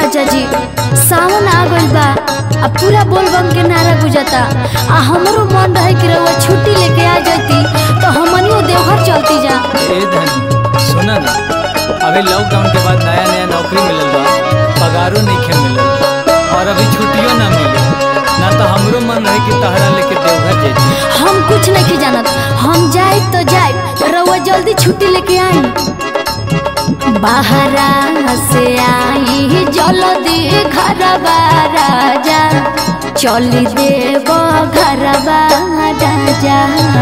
राजा जी सावन आ गइल बा आ पूरा बोलबम के नारा गुजता आ हमरो मन रहे कि रउआ छुट्टी लेके आ जाती तो हमनियो देवघर चलती जा ए धनी सुना ना अभी लॉकडाउन के बाद नया नया नौकरी मिलल बा पगारो नहीं मिलल और अभी छुट्टियों ना मिले ना तो हमरो मन रहे कि तहरा लेके देवघर जैती हम कुछ नहीं जानत हम जाए तो जाए रउआ जल्दी छुट्टी लेके आई बाहरा से आई जल्दी घरबा राजा चली देव घरबा राजा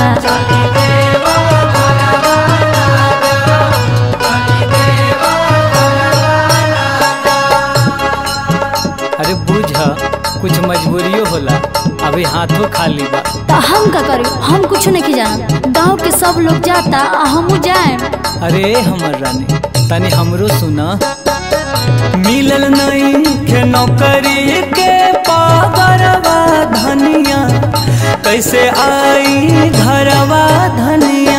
अरे बुझ कुछ मजबूरियो होला अभी हाथों खाली बा तो हम का करी हम कुछ नहीं जानत गांव के सब लोग जाता आ हमू जाए अरे हमर रानी तनी हमरो सुना मिलल नहीं के नौकरी के पागरवा धनिया कैसे आई घरवा धनिया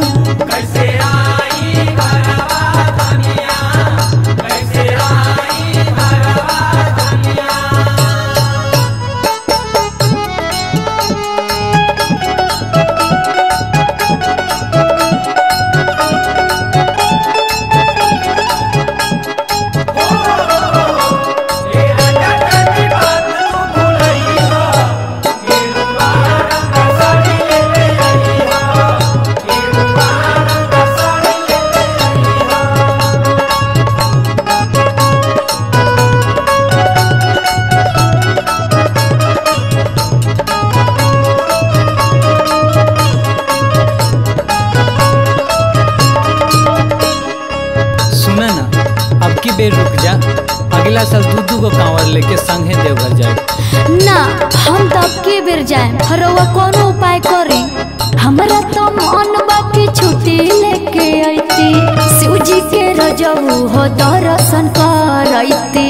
सुना ना अब की बेर रुक जा अगला साल दू दू गो कांवर लेके संगे देवघर जाए ना हम तो अब के बेर जाए रउआ कोनो उपाय करी हमरा तो मन बाकी छुट्टी लेके अइती शिव जी के रजऊ हो दर्शन करैती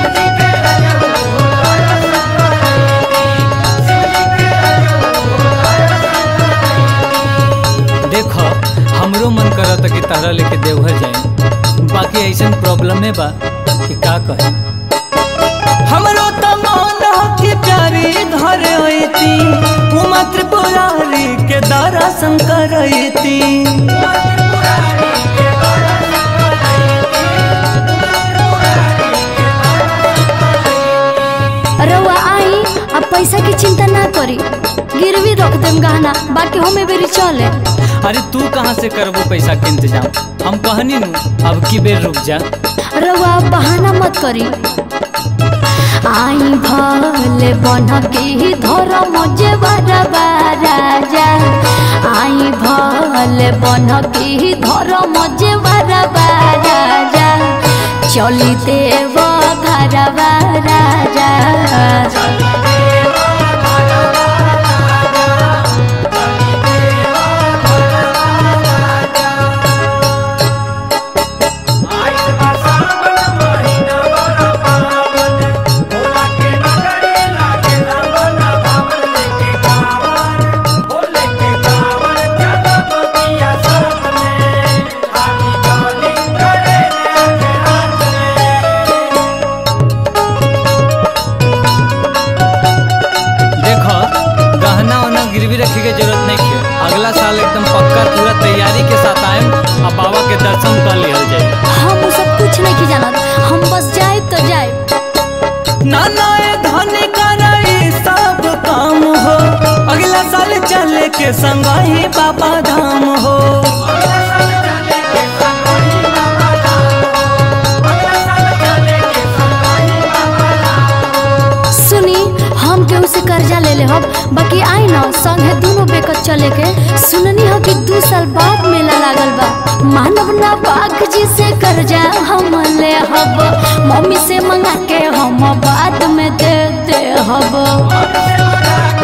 देखो हमरो मन करत कि तारा लेके देवघर जाए बाकी ऐसन प्रॉब्लम है बा कि का कहे हमरो तो मन हो कि प्यारी घर अइती उमा त्रिपुरारी के दर्शन करैती रउआ आई अब पैसा की चिंता ना करी गिरवी रख देम गहना बाकी हमें बेरी चले अरे तू कहाँ से करबो पैसा के इंतजाम हम कहनी नु अब की बेर रुक जा रउआ बहाना मत करी आई भले बन के धर्म जे बरबा राजा आई भले बन के धर्म जे बरबा राजा चली देव घरबा राजा देखो गहना वहना गिरवी रखे के जरूरत नहीं है अगला साल एकदम पक्का पूरा तैयारी के साथ आए और बाबा के दर्शन कर लिया जाए हम उ सब कुछ नहीं जानत हम बस जाए तो जाए नाना ए धन करई सब काम हो अगला साल चले के संग ही बाबा धाम हो सुनी हम केहू से कर्जा ले ले हब बाकी आई ना संगे दोनों बेकत चले के सुननी हो कि दू साल बाद मेला लागल बा मानव ना बाग जी से कर्जा हम ले हब मम्मी से मंगा के हम बाद में दे दे हब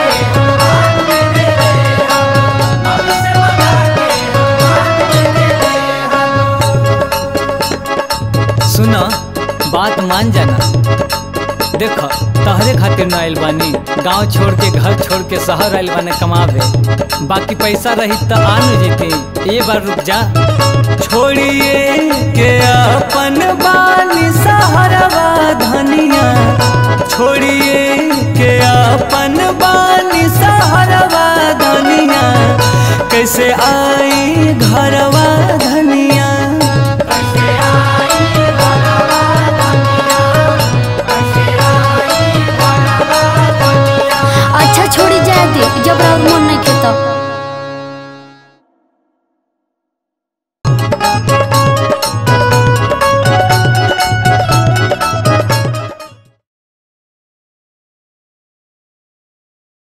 सुना बात मान जाना देखो तहरे खातिर न आइल बानी गांव छोड़ के घर छोड़ के शहर आइल बाने कमावे बाकी पैसा रही तो आ न जेती ये बार रुक जा छोड़िए के अपन बानी सहरवा धन छोड़िए